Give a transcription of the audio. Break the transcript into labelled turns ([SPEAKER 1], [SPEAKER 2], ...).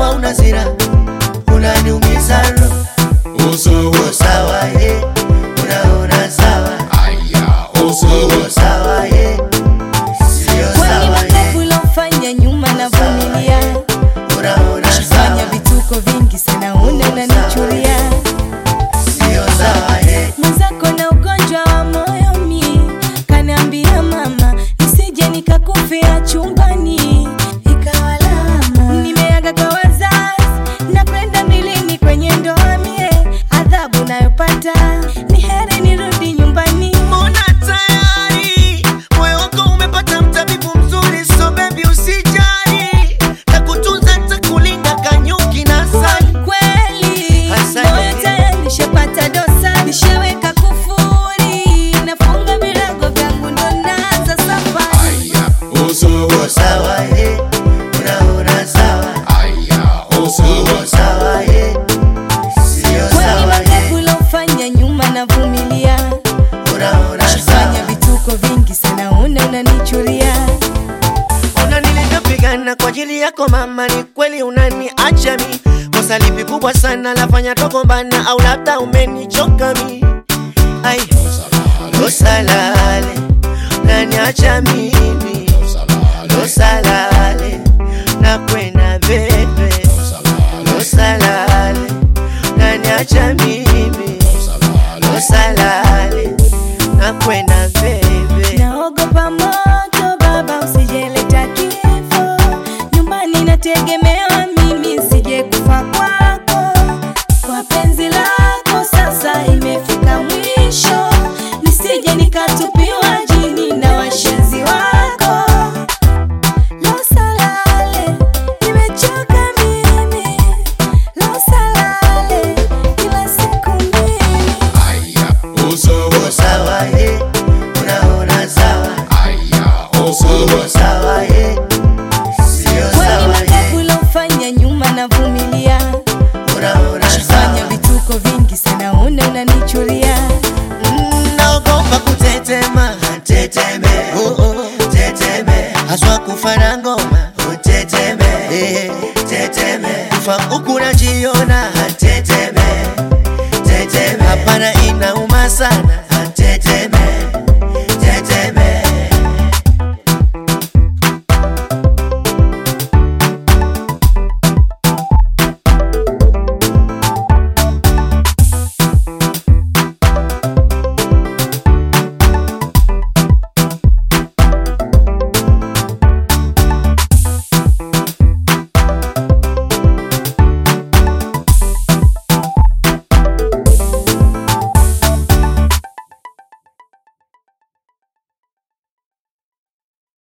[SPEAKER 1] hauna sira, unaniumiza roho.
[SPEAKER 2] Usawa,
[SPEAKER 1] Sawa ye, unaona sawa,
[SPEAKER 2] aya, usawa,
[SPEAKER 1] sawa ye, sio
[SPEAKER 3] Kwani
[SPEAKER 1] sawa
[SPEAKER 3] makovu
[SPEAKER 1] ye,
[SPEAKER 3] ulofanya nyuma na vumilia,
[SPEAKER 1] unaona
[SPEAKER 3] fanya
[SPEAKER 1] sawa,
[SPEAKER 3] vituko vingi sana, una unanichuria
[SPEAKER 1] sio sawa ye,
[SPEAKER 3] mwenzako na ugonjwa wa moyo mi kaniambia mama nisije nikakufia chumbani ikawa lama nimeaga kwa wazazi na kwenda milini kwenye ndoa mie adhabu nayopata ni heri nirudi nyumbani
[SPEAKER 1] mbona tayari moyo wako umepata mtabibu mzuri, so baby usijali, takutunza takulinda kanyuki na sali.
[SPEAKER 3] kweli
[SPEAKER 1] Asante.
[SPEAKER 3] moyo tayari nishapata dosa nishaweka kufuri nafunga virago vyangu ndo naanza safari
[SPEAKER 2] aya, usawa,
[SPEAKER 1] Sawa ye, unaona sawa,
[SPEAKER 2] aya, usawa,
[SPEAKER 1] sawa ye, sio
[SPEAKER 3] kwani
[SPEAKER 1] sawa ye,
[SPEAKER 3] makovu ulofanya nyuma na vumilia
[SPEAKER 1] unaona
[SPEAKER 3] fanya
[SPEAKER 1] sawa.
[SPEAKER 3] vituko vingi sana una unanichuria
[SPEAKER 1] Ona nilivyopigana kwa ajili yako mama, ni kweli unaniacha mi. Kosa lipi kubwa sana lafanya togombana, au labda umenichoka mi? Ai, kosa lale unaniacha mimi, kosa lale na kwenda bebe, kosa lale unaniacha mimi, kosa lale na kwenda bebe.
[SPEAKER 3] naogopa moto baba usijeleta kifo nyumbani nategemewa mimi sije kufa kwako kwa penzi lako sasa imefika mwisho nisije nikatupiwa jini na washenzi wako losalale nimechoka mimi losalale kila siku mbili
[SPEAKER 2] aya, usawa,
[SPEAKER 1] Sawa ye, unaona sawa,
[SPEAKER 2] aya, usawa,
[SPEAKER 1] sawa ye, sio
[SPEAKER 3] kwani
[SPEAKER 1] sawa
[SPEAKER 3] makovu
[SPEAKER 1] ye,
[SPEAKER 3] ulofanya nyuma na vumilia
[SPEAKER 1] unaona
[SPEAKER 3] fanya
[SPEAKER 1] sawa.
[SPEAKER 3] vituko vingi sana una unanichuria
[SPEAKER 1] Mm, Naogopa kutetema, teteme, oh, oh, teteme, haswa kufa na ngoma, oh, teteme, eh, teteme, kufa huku najiona, teteme, teteme, hapana inauma sana,